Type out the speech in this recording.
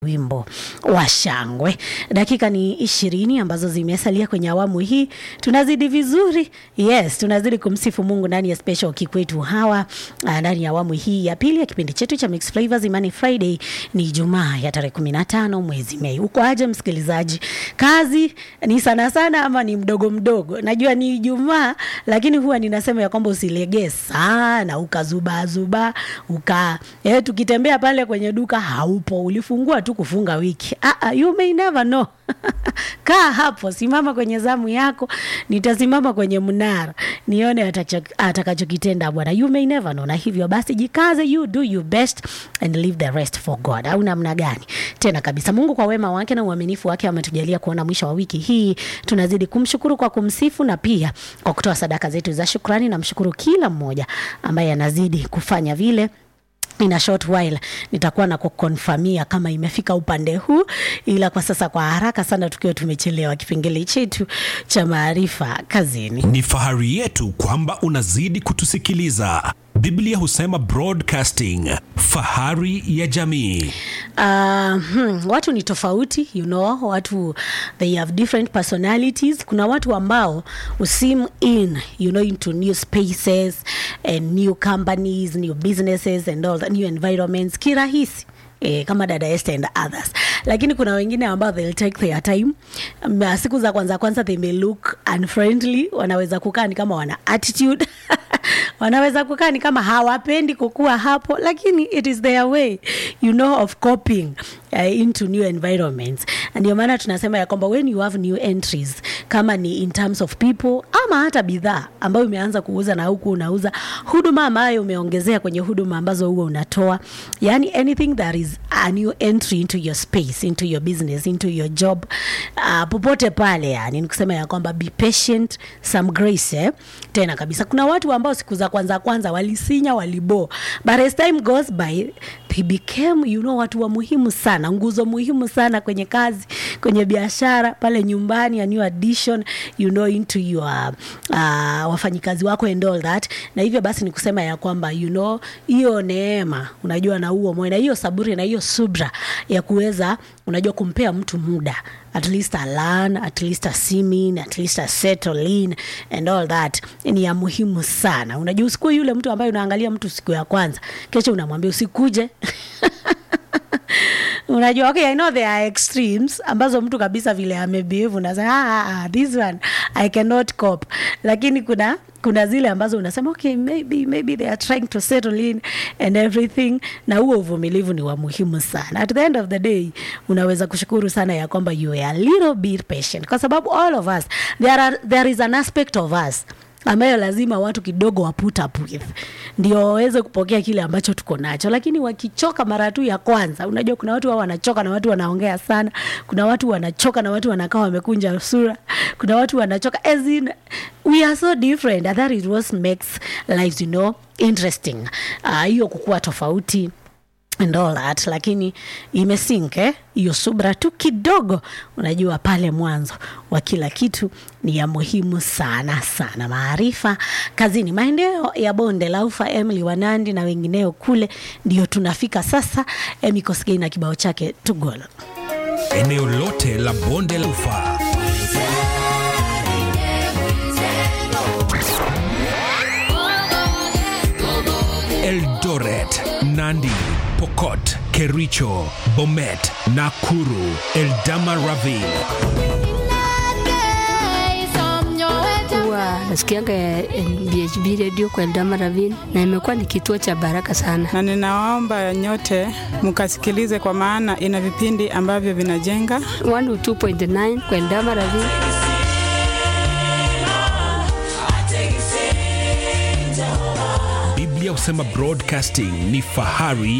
wimbo wa shangwe. Dakika ni ishirini ambazo zimesalia kwenye awamu hii, tunazidi vizuri. Yes, tunazidi kumsifu Mungu ndani ya special kikwetu hawa ah, ndani ya awamu hii ya pili ya kipindi chetu cha Mix Flavors Imani Friday. Ni Ijumaa ya tarehe 15 mwezi Mei. Uko aje msikilizaji? Kazi ni sana sana ama ni mdogo mdogo? Najua ni Ijumaa, lakini huwa ninasema ya kwamba usilegee sana ukazubaa zubaa uka eh, tukitembea pale kwenye duka haupo, ulifungua tu kufunga wiki. Ah, ah, you may never know. Kaa hapo, simama kwenye zamu yako, nitasimama kwenye mnara nione atacho- atakachokitenda Bwana. You may never know. Na hivyo basi jikaze, you do your best and leave the rest for God. Au namna gani? Tena kabisa, Mungu kwa wema wake na uaminifu wake ametujalia kuona mwisho wa wiki hii. Tunazidi kumshukuru kwa kumsifu na pia kwa kutoa sadaka zetu za shukrani. Namshukuru kila mmoja ambaye anazidi kufanya vile in a short while nitakuwa na kukonfamia kama imefika upande huu, ila kwa sasa kwa haraka sana, tukiwa tumechelewa kipengele chetu cha maarifa kazini. Ni fahari yetu kwamba unazidi kutusikiliza. Biblia husema broadcasting, fahari ya jamii. Uh, hmm, watu ni tofauti you know, watu they have different personalities. Kuna watu ambao usim in you know, into new spaces and new companies, new businesses and all that, new environments kirahisi Eh, kama dada Esther and others, lakini kuna wengine ambao they'll take their time. Um, siku za kwanza kwanza they may look unfriendly, wanaweza kukaa ni kama wana attitude wanaweza kukaa ni kama hawapendi kukua hapo, lakini it is their way you know of coping uh, into new environments. Ndio maana tunasema ya kwamba when you have new entries, kama ni in terms of people ama hata bidhaa ambayo umeanza kuuza na huku unauza huduma ambayo umeongezea kwenye huduma ambazo huwa unatoa, yani anything that is a new entry into your space, into your business, into your job, uh, popote pale, yani nikusema ya kwamba be patient, some grace eh? Tena kabisa kuna watu ambao siku za kwanza kwanza walisinya walibo, but as time goes by they became you know, watu wa muhimu sana, nguzo muhimu sana kwenye kazi, kwenye biashara, pale nyumbani, a new addition you know into your uh, wafanyikazi wako and all that. Na hivyo basi ni kusema ya kwamba you know hiyo neema, unajua na huo moyo na hiyo saburi na hiyo subra ya kuweza unajua kumpea mtu muda at least a learn, at least a simin, at least a settle in and all that ni ya muhimu sana. Unajua usikuwe yule mtu ambaye unaangalia mtu siku ya kwanza, kesho unamwambia usikuje unajua okay, I know there are extremes ambazo mtu kabisa vile amebehave unasema ah, ah, ah, this one I cannot cope, lakini kuna kuna zile ambazo unasema okay, maybe, maybe they are trying to settle in and everything, na huo uvumilivu ni wa muhimu sana. At the end of the day unaweza kushukuru sana ya kwamba you are a little bit patient, kwa sababu all of us there, are, there is an aspect of us ambayo lazima watu kidogo wa put up with ndio waweze kupokea kile ambacho tuko nacho, lakini wakichoka mara tu ya kwanza, unajua kuna watu wao wanachoka na watu wanaongea sana, kuna watu wanachoka na watu wanakaa wamekunja sura, kuna watu wanachoka as in we are so different and that is what makes lives you know interesting. Ah, hiyo uh, kukuwa tofauti and all that, lakini imesink eh, hiyo subra tu kidogo. Unajua pale mwanzo wa kila kitu ni ya muhimu sana sana. Maarifa kazini, maendeleo ya bonde la ufa, Emily Wanandi na wengineo kule, ndio tunafika sasa. Emi Kosgei na kibao chake tugolo Eneo lote la bonde la ufa. Eldoret, Nandi, Pokot, Kericho, Bomet, Nakuru, Eldama Ravine. huwa nasikianga eh, BHB radio kwa Eldama Ravine na imekuwa ni kituo cha baraka sana. na ninawaomba nyote mkasikilize, kwa maana ina vipindi ambavyo vinajenga 102.9 kwa Eldama Ravine. Biblia husema broadcasting ni fahari